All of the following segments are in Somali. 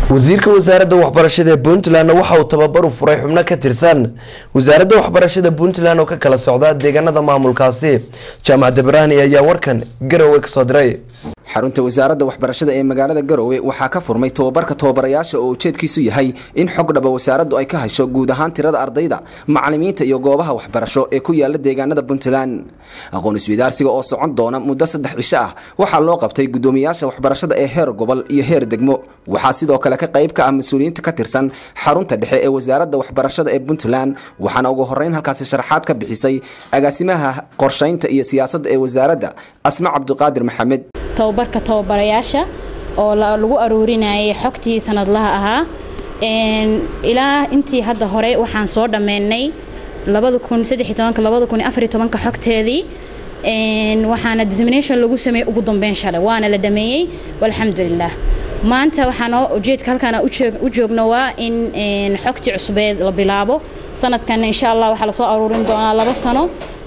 wasiirka wasaaradda waxbarashada ee puntland waxa uu tababar u furay xubno ka tirsan wasaaradda waxbarashada puntland oo ka kala socda deegaanada maamulkaasi jaamac debraani ayaa warkan garowe kasoo diray xarunta wasaaradda waxbarashada ee magaalada garowe waxaa ka furmay tobabarka tababarayaasha oo ujeedkiisu yahay in xog dhaba wasaaraddu ay ka hasho guud ahaan tirada ardayda macalimiinta iyo goobaha waxbarasho ee ku yaala deegaanada puntland aqoon isweydaarsiga oo socon doona muddo saddex cisho ah waxaa loo qabtay guddoomiyaasha waxbarashada ee heer gobol iyo heer degmo waxaa sidoo kale ka qayb ka ah mas-uuliyiinta ka tirsan xarunta dhexe ee wasaaradda waxbarashada ee puntland waxaana ugu horeyn halkaasi sharaxaad ka bixisay agaasimaha qorshaynta iyo siyaasadda ee wasaaradda asma cabdiqaadir maxamed tababarka tababarayaasha oo lagu aruurinayay xogtii sanadlaha ahaa ilaa intii hadda hore waxaan soo dhammeynay xogteedii waxaana dismination lagu sameeyey ugu dambeyn shalay waana la dhameeyey alxamdulilah maanta waxaanoo ujeedka halkaan u joogno waa in xogtii cusbeed la bilaabo sanadkan insha allah waxaa lasoo aruurin doonaa laba sano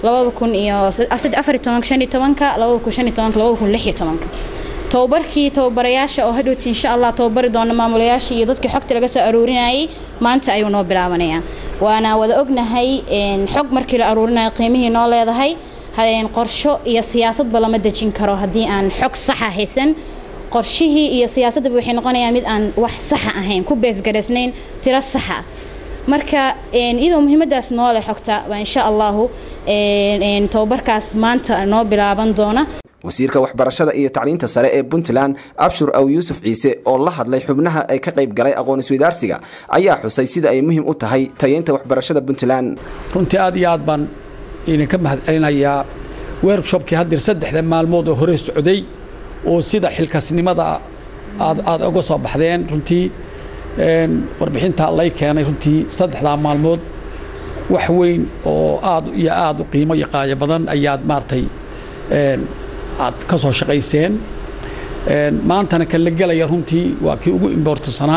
tababarkii tababarayaasha oo hadhowti insha allah tababari doona maamulayaashii iyo dadkii xogta laga soo aruurinayay maanta ayuu noo bilaabanayaa waana wada ognahay xog markii la aruurinayo qiimihii noo leedahay qorsho iyo siyaasadba lama dejin karo haddii aan xog saxa haysan qorshihii iyo siyaasaddaba waxay noqonayaa mid aan wax saxa ahayn ku beesgaraysnayn tiro saxa marka iyadoo muhiimadaas noole xogta waa insha allahu tababarkaas maanta noo bilaaban doona wasiirka waxbarashada iyo tacliinta sare ee puntland abshur aw yuusuf ciise oo la hadlay xubnaha ay ka qayb galay aqoon isweydaarsiga ayaa xusay sida ay muhiim u tahay tayeynta waxbarashada puntland runtii aad iyo aad baan idinka mahad celinayaa werkshopkii haddeer saddexda maalmood oo hore socday oo sida xilkasnimada aad aad uga soo baxdeen runtii warbixinta lay keenay runtii saddexdaa maalmood wax weyn oo aad iyo aad u qiimo iyo qaayo badan ayaad maaragtay aad ka soo shaqayseen maantana kan la gelaya runtii waa kii ugu imbortansanaa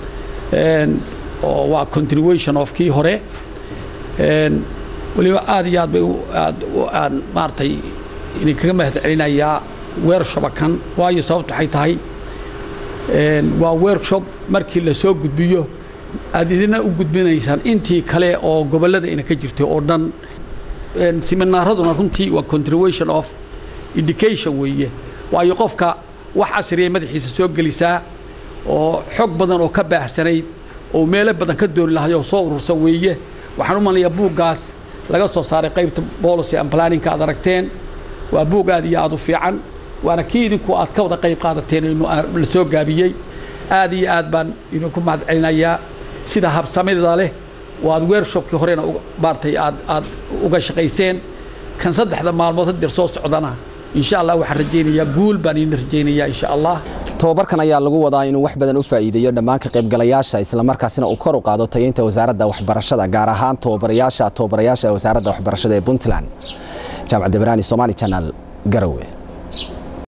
oo waa continuation of kii hore weliba aad iyo aad bay aad aan maaragtay idinkaga mahad celinayaa workshopa kan waayo sababtu waxay tahay waa workshop markii la soo gudbiyo aad idina u gudbinaysaan intii kale oo gobollada ina ka jirtay oo dhan seminaaraduna runtii waa continuation of education weeye waayo qofka wax casriya madaxiisa soo gelisaa oo xog badan oo ka baahsanayd oo meelo badan ka dooni lahay oo soo urursan weeye waxaan u malnayaa buuggaas laga soo saaray qaybta policy and planninka aad aragteen waa buug aad iyo aad u fiican waana kii idinku aad ka wada qayb qaadateen inu la soo gaabiyey aad iyo aad baan idinku mahad celinayaa sida habsamida leh oo aad workshopkii horena maartay aad aad uga shaqayseen kan saddexda maalmood haddeer soo socdana insha allah waxaan rajaynayaa guul baan idin rajaynayaa insha allah tobabarkan ayaa lagu wadaa inuu wax badan u faa'iideeyo dhammaan ka qaybgalayaasha islamarkaasina uu kor u qaado tayeynta wasaaradda waxbarashada gaar ahaan tababarayaasha tababarayaasha wasaaradda waxbarashada ee puntland jaamac debraani somali channel garowe